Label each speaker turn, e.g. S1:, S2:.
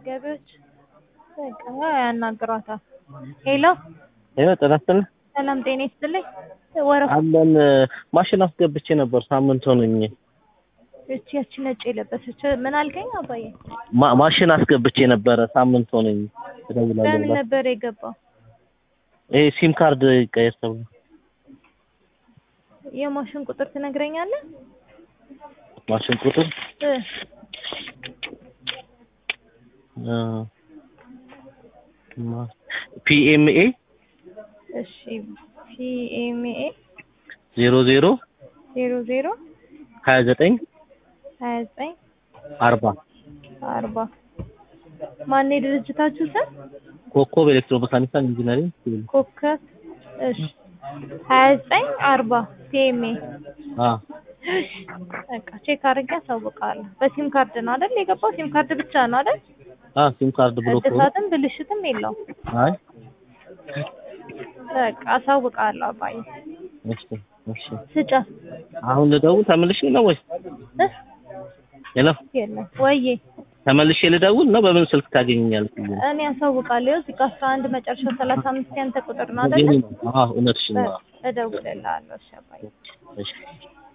S1: ገቢዎች በቃ ያናግሯታል። ሄሎ
S2: ይኸው ጤና ይስጥልኝ
S1: ሰላም ጤና ይስጥልኝ። ወረፋ
S2: አለን ማሽን አስገብቼ ነበር ሳምንት ሆነኝ።
S1: እቺ ያቺ ነጭ የለበሰች ምን አልከኝ አባዬ?
S2: ማ- ማሽን አስገብቼ ነበረ ሳምንት ሆነኝ። እደውላለሁ
S1: በምን
S2: ብላ
S1: ነበር የገባው?
S2: ይሄ ሲም ካርድ ይቀየር ተብሎ
S1: የማሽን ቁጥር ትነግረኛለህ?
S2: ማሽን ቁጥር
S1: እ
S2: ፒኤምኤ
S1: እሺ ፒኤምኤ
S2: ዜሮ ዜሮ
S1: ዜሮ ዜሮ
S2: ሀያ ዘጠኝ
S1: ሀያ ዘጠኝ
S2: አርባ
S1: አርባ ማን የድርጅታችሁ ስም?
S2: ኮከብ ኤሌክትሮሜካኒካል ኢንጂነሪንግ ሲቪል
S1: ኮከብ እሺ ሀያ ዘጠኝ አርባ ፒኤምኤ
S2: አ
S1: በቃ ቼክ አድርጌ አሳውቃለሁ። በሲም ካርድ ነው አይደል የገባው? ሲም ካርድ ብቻ ነው አይደል?
S2: አ ሲም ካርድ ብሎ እኮ ነው።
S1: እድሳትም ብልሽትም የለውም።
S2: አይ
S1: በቃ አሳውቃለሁ አባዬ።
S2: እሺ እሺ
S1: ስጫት
S2: አሁን ልደውል ተመልሼ ነው ወይስ
S1: እ
S2: ሄሎ
S1: የለም ወዬ
S2: ተመልሼ ልደውል ነው በምን ስልክ ታገኘኛለህ
S1: እኔ አሳውቃለሁ። እዚህ ጋር አስራ አንድ መጨረሻው ሰላሳ አምስት ያንተ ቁጥር ነው አይደል?
S2: አዎ እውነትሽን ነው
S1: እደውልልሃለሁ። እሺ አባዬ።
S2: እሺ